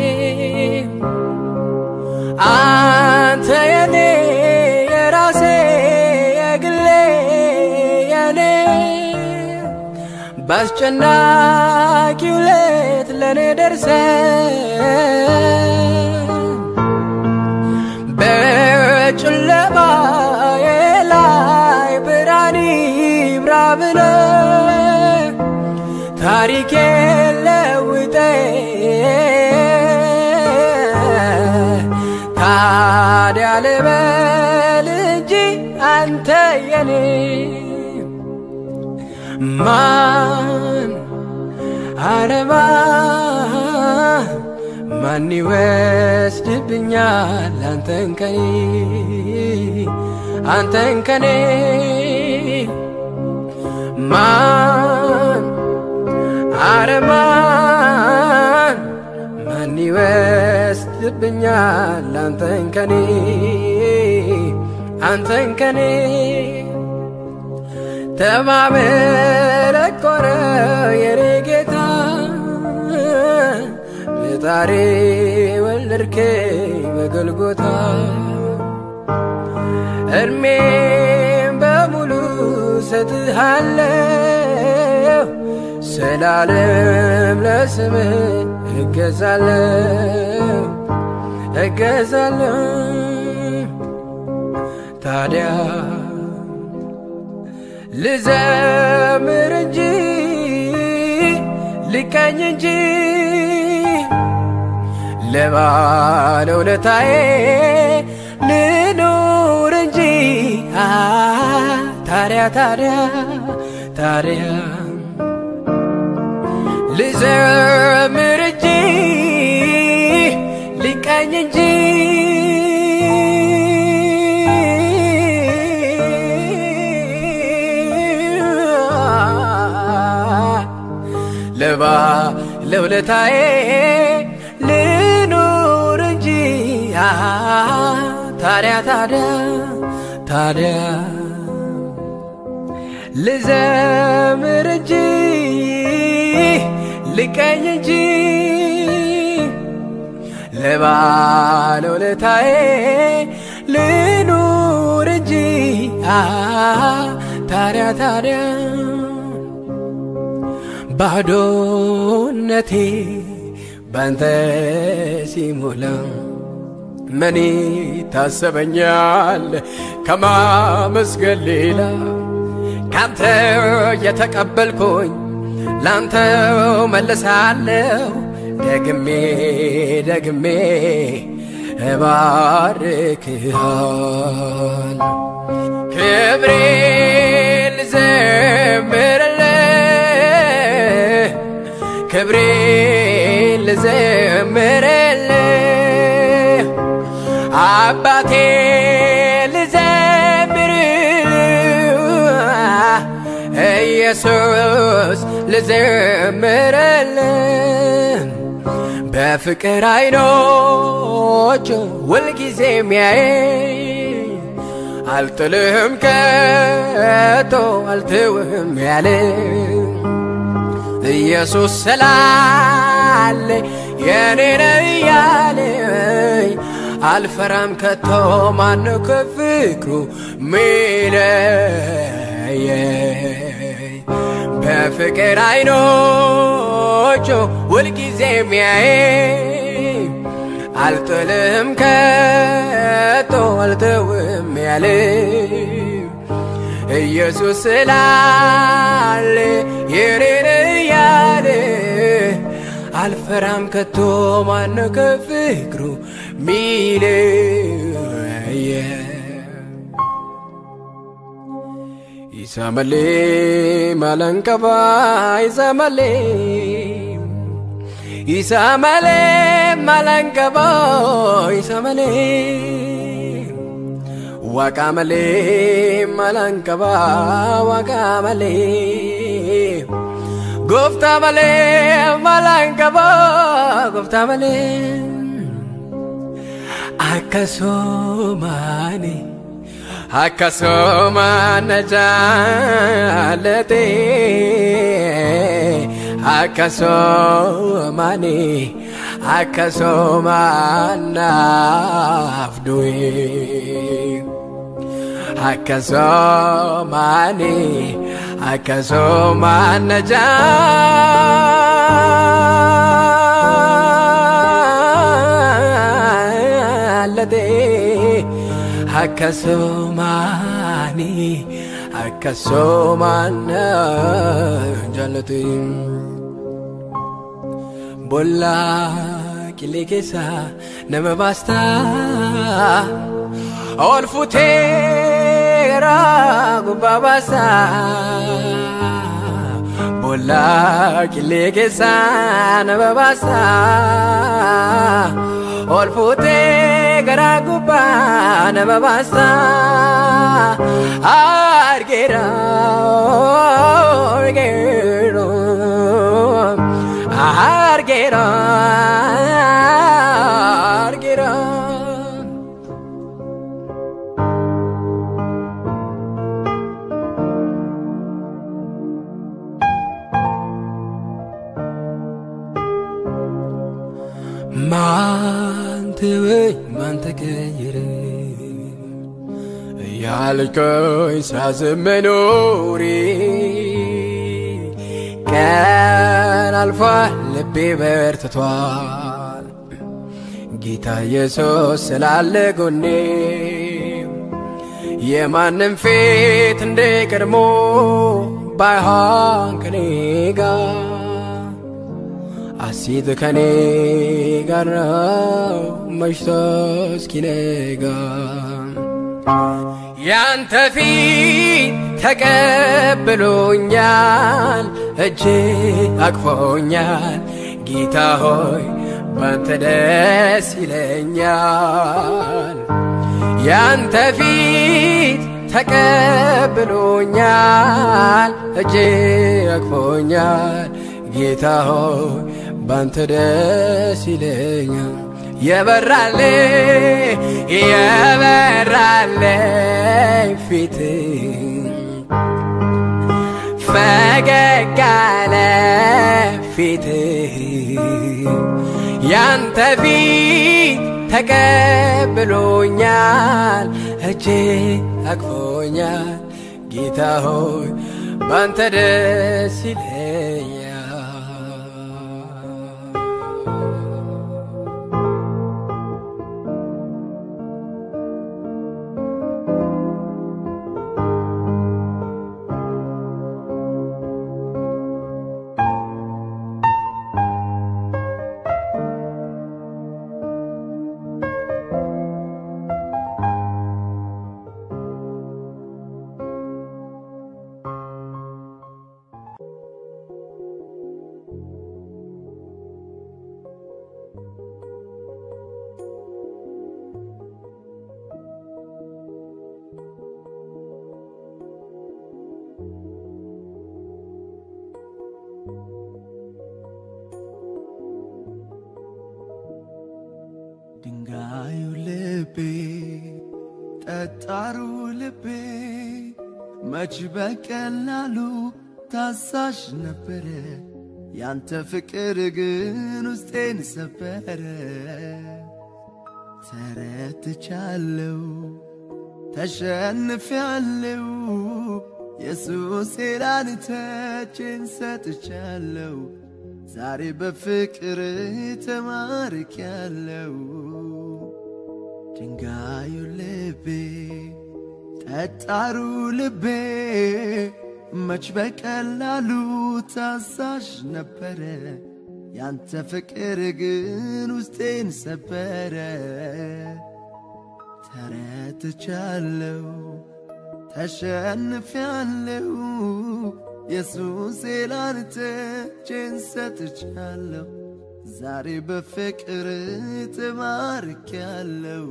አንተ የኔ የራሴ የግሌ የኔ በአስጨናቂው ሌት ለእኔ ደርሰ በጨለማዬ ላይ ብርሃን ይብራ ብለ ታሪኬ ለውጠ ታዲያ ልበል እንጂ አንተ የኔ ማን አረማ ማን ይወስድብኛል አንተን ከኔ አንተን ከኔ ማን አረማን ማን ይወስድብኛል አንተን ከኔ አንተን ከኔ ተማመረቆረ የኔ ጌታ በጣሬ ወለድከኝ በጎልጎታ እድሜም በሙሉ ሰጥሃለሁ ስላለም ለስምህ እገዛለሁ እገዛለሁ ታዲያ ልዘምር እንጂ ልቀኝ እንጂ ለባለውለታዬ ልኑር እንጂ አ ታዲያ ታዲያ ታዲያ ልዘምር እንጂ ልቀኝ እንጂ ለባ ለውለታዬ ልኑር እንጂ አ ታዲያ ታዲያ ታዲያ ልዘምር እንጂ ልቀኝ እንጂ ለባለውለታዬ ልኑር እንጂ አ ታዲያ ታዲያ ባዶነቴ ባንተ ሲሞላ ምን ታሰበኛል ከማመስገን ሌላ ካንተ የተቀበልኩኝ ላንተው መልሳለሁ ደግሜ ደግሜ እባርክሃል ክብሬ ልዘምርልህ ክብሬ ልዘምርልህ አባቴ ልዘምርልህ ኢየሱስ ልዘምርልህ በፍቅር አይኖች ሁልጊዜ የሚያይ አልጥልህም ከቶ አልትውህም ያለ ኢየሱስ ስላለ የኔ ነው እያለኝ አልፈራም ከቶ ማን ከፍቅሩ ሚለየኝ በፍቅር አይኖቹ ሁልጊዜ የሚያይ አልጥልህም ከቶ አልተውም ያለ ኢየሱስ ስላለ የኔን እያለ አልፈራም ከቶ ማነ ከፍቅሩ ሚለየ ይሰመሌ ማለንቀባ ይሰመሌ ይሰመሌ ማለንቀባ ይሰመሌ ዋቃመሌ ማለንቀባ ዋቃመሌ ጎፍታ መሌ ማላንቀባ ጎፍታ መሌ አከሶማኔ አከሶማነ ጃለቴ አከሶማኔ አከሶማናፍዱዌ አከሶማኔ አከሶማነ ጃለቴ አከሶማኔ አከሶማነ ጃለቴ ቦላ ቂሌ ኬሳ ነመ ባስታ ኦልፉቴራ ጉባ ባሳ ቦላ ቂሌ ኬሳ ነመ ባሳ ኦልፉቴ ገራ ጉባ ነመ ባሳ አርጌራ አርጌራ አርጌራ አርጌራ ማን ተወኝ ማን ተቀየረ እያልከኝ ሳዝን መኖሬ ቀን አልፏል ልቤ በርትቷል ጌታ ኢየሱስ ስላለ ጎኔ የማንም ፊት እንደ ቀድሞ ባይሆን ከኔ ጋር አሲት ከኔ ጋር ነው መሽቶ እስኪነጋ ያንተ ፊት ተቀብሎኛል እጅ አቅፎኛል ጌታ ሆይ ባንተ ደስ ይለኛል ያንተ ፊት ተቀብሎኛል እጅ አቅፎኛል ጌታ ሆይ ባንተ ደስ ይለኛል የበራለ የበራለ ፊት ፈገግ አለ ፊት ያንተ ፊት ተቀብሎኛል እጄ አቅፎኛል ጌታ ሆይ ባንተ ደስ ይለኛል ድንጋዩ ልቤ ጠጣሩ ልቤ መች በቀላሉ ታሳሽ ነበረ ያንተ ፍቅር ግን ውስጤን ሰበረ ተረትቻለው ተሸንፊያለው ኢየሱስ ላንተችን ሰጥቻለው ዛሬ በፍቅር ተማርኪያለው ድንጋዩ ልቤ ጠጣሩ ልቤ መች በቀላሉ ታዛዥ ነበረ ያንተ ፍቅር ግን ውስጤን ሰበረ ተረትቻለው ተሸንፊያለው ኢየሱስ ላንተ እጄን ሰጥቻለሁ ዛሬ በፍቅር ተማርኪያለው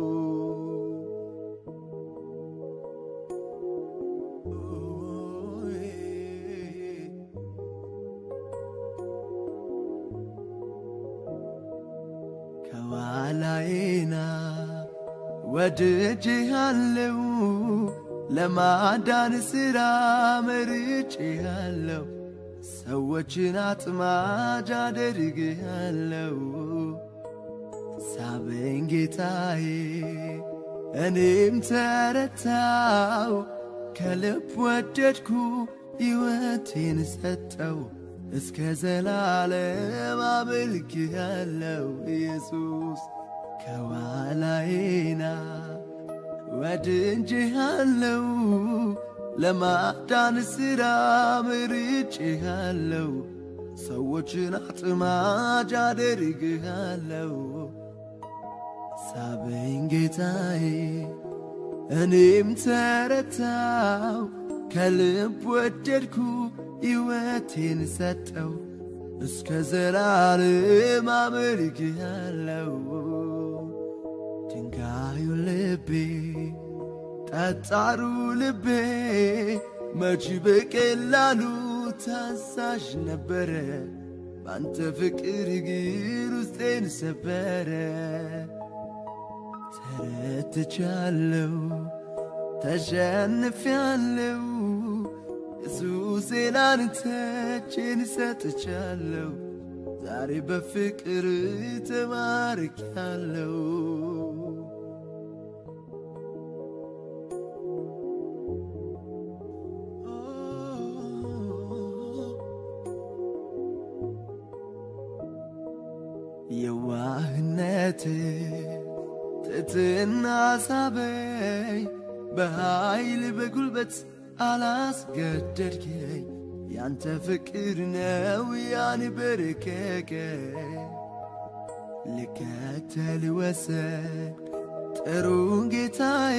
ከኋላዬና ወድጄሃለው ለማዳን ሥራ መርጬሃለው ሰዎችን አጥማጅ አደርግሃለው ሳበኝ ጌታዬ እኔም ተረታው ከልብ ወደድኩ ሕይወቴን ሰጠው እስከ ዘላለም አመልክሃለው ኢየሱስ ከኋላዬና ወድጄሃለው ለማዳን ሥራ መርጬሃለው ሰዎችን አጥማጅ አደርግሃለው ሳበኝ ጌታዬ እኔም ተረታው ከልብ ወደድኩ ሕይወቴን ሰጠው እስከ ዘላለም አመልክሃለው ድንጋዩ ልቤ ጠጣሩ ልቤ መች በቀላሉ ታዛዥ ነበረ ባንተ ፍቅር ግን ውስጤን ሰበረ ተረትቻለው ተሸንፊያለው ኢየሱስ ላንተ እጄን ሰጥቻለው ዛሬ በፍቅር ተማርኪያለው የዋህነት ትትና ሳበኝ በኃይል በጉልበት አላስገደድከኝ ያንተ ፍቅር ነው ያን በረከከ ልከተል ወሰን ጥሩ ጌታዬ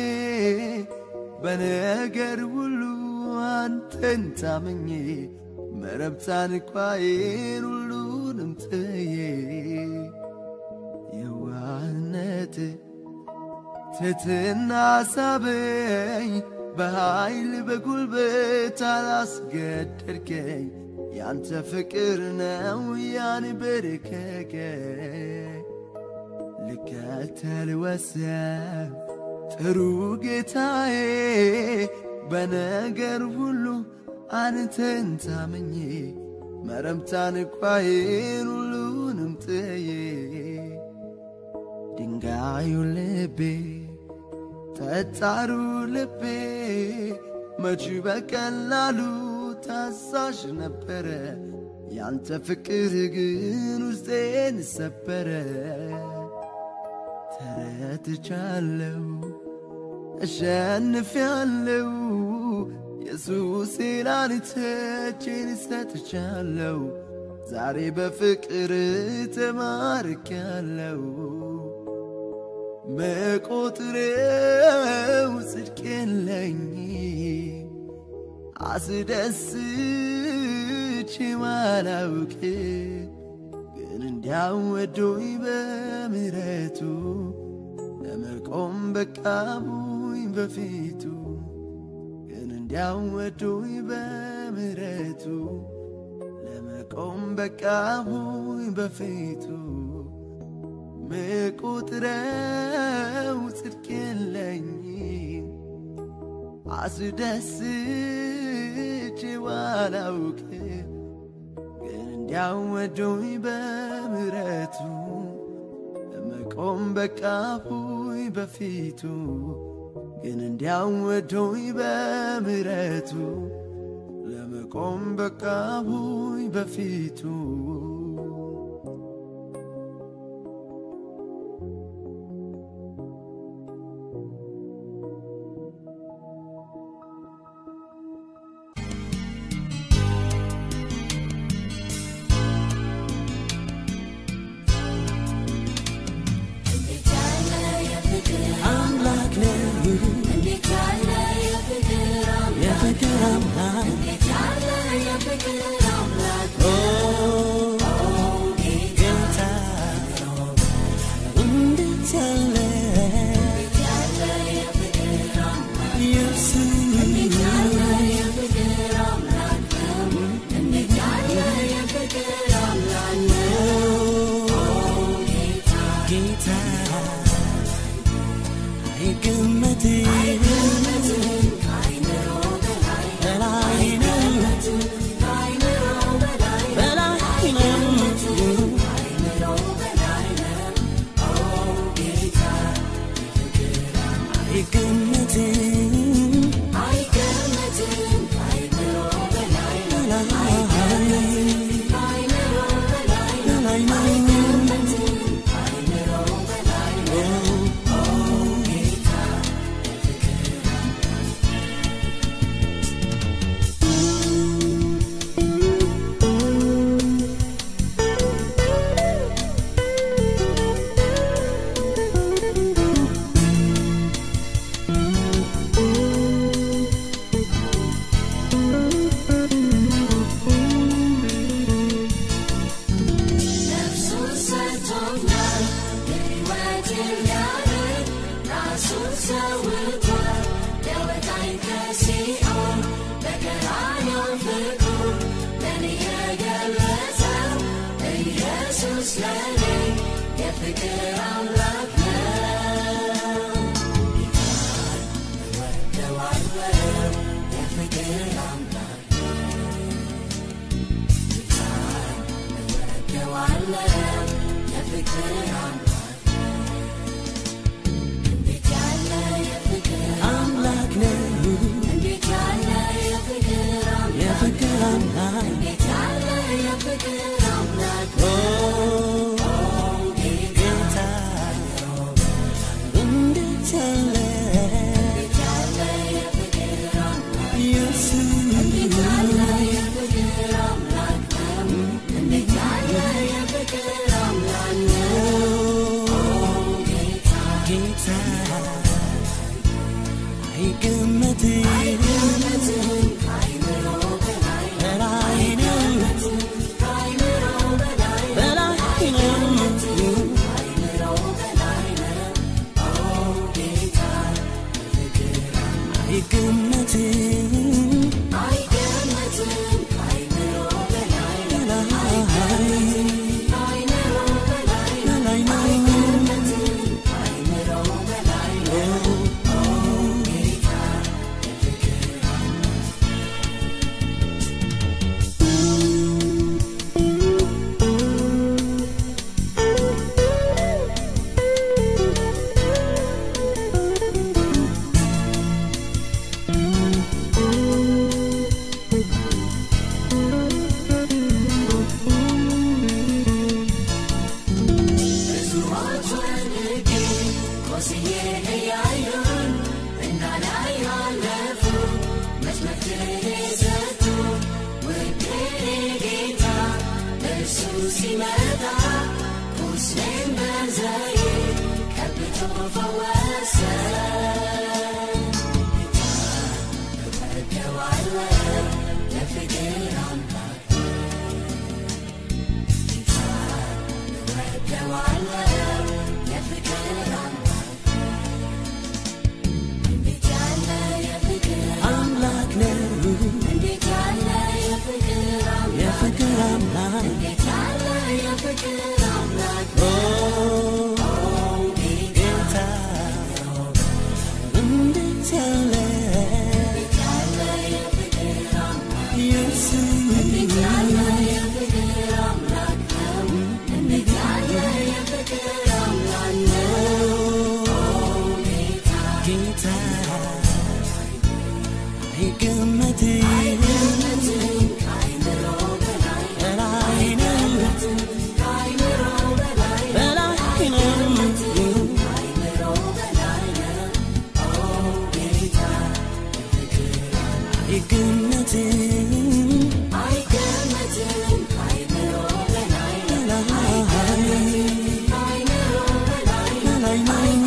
በነገር ሁሉ አንተን ታመኜ መረብታን ኳዬን ሁሉንም ጥዬ የዋህነት ትትና ሳበኝ በኃይል በጉልበት አላስገደድከኝ ያንተ ፍቅር ነው ያንበረከከ ልከተል ወሰን ጥሩ ጌታዬ በነገር ሁሉ አንተን ታምኜ መረምታን ቋዬን ሁሉንም ጥዬ ድንጋዩ ልቤ ጠጣሩ ልቤ መች በቀላሉ ታዛዥ ነበረ ያንተ ፍቅር ግን ውስጤን ሰበረ ተረትቻለው እሸንፊያለው ኢየሱስ ላንተቼን ሰጥቻለው ዛሬ በፍቅር ተማርኪያለው መቆጥሬው ጽድቅ የለኝ አስደስች ማላውቅ ግን እንዲያው ወዶኝ በምሕረቱ ለመቆም በቃቡኝ በፊቱ ግን እንዲያው ወዶኝ በምሕረቱ ለመቆም በቃቡኝ በፊቱ ምቁጥረው ጽድቅ የለኝም አስደስች ባላውቅ ግን እንዲያው ወዶኝ በምሕረቱ ለመቆም በቃፉኝ በፊቱ ግን እንዲያው ወዶኝ በምሕረቱ ለመቆም በቃፉኝ በፊቱ አምላክ ነህ የፍቅር አምላክ ኦ ጌታ እንዴት ያለ ኢየሱስ ጌታ አይገመትም በላይ ነው በላይ ነው አይገመትም በላይ አምላክ ነህ የፍቅር አምላክ ኦ ጌታ እንዴት ያለ ኢየሱስ ጌታ አይገመትም በላይ ነው በላይ ነው አይገመትም አምላክ ነው የፍቅር አምላክ ኦ ጌታ እንዴት ያለ ጌታ አይገመትም በላይ ነው በላይ ነው አይገመትም በላይ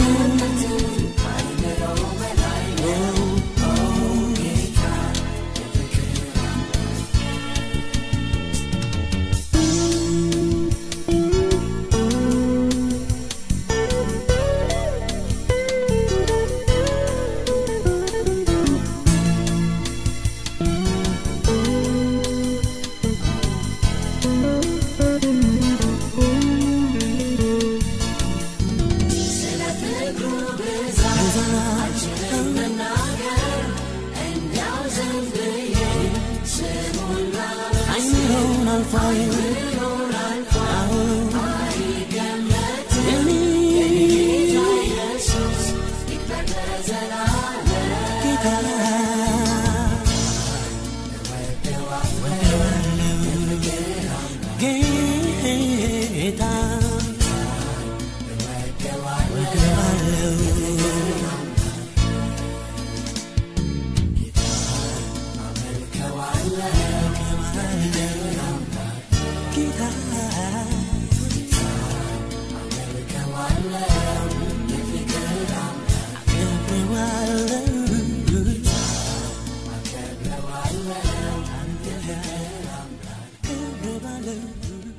አይምሮን አልፏል የኔ ጌታ ጌታ ጌታ አከብረዋለሁ አከብረዋለሁ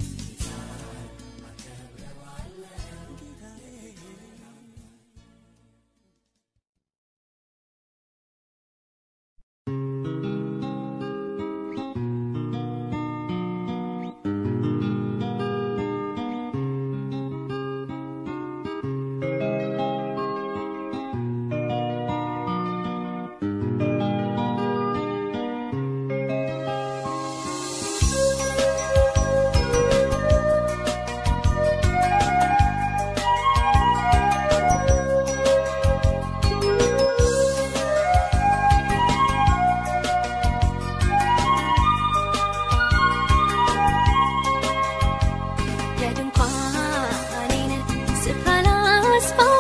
የድንኳኔን ስፍራ ላስፋው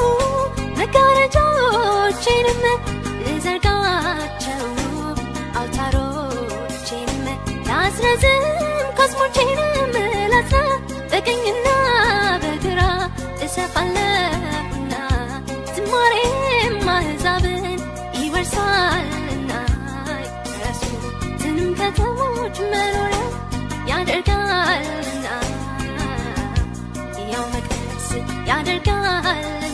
መጋረጃዎቼንም ልዘርጋቸው አውታሮቼንም ላስረዝም ኮስሞቼንም ላስራ በቀኝና በግራ እሰፋለሁና ዝማሬም አሕዛብን ይወርሳልና የረሱትንም ከተሞች መኖሪያ ያደርጋልና ያው መቅደስ ያደርጋልና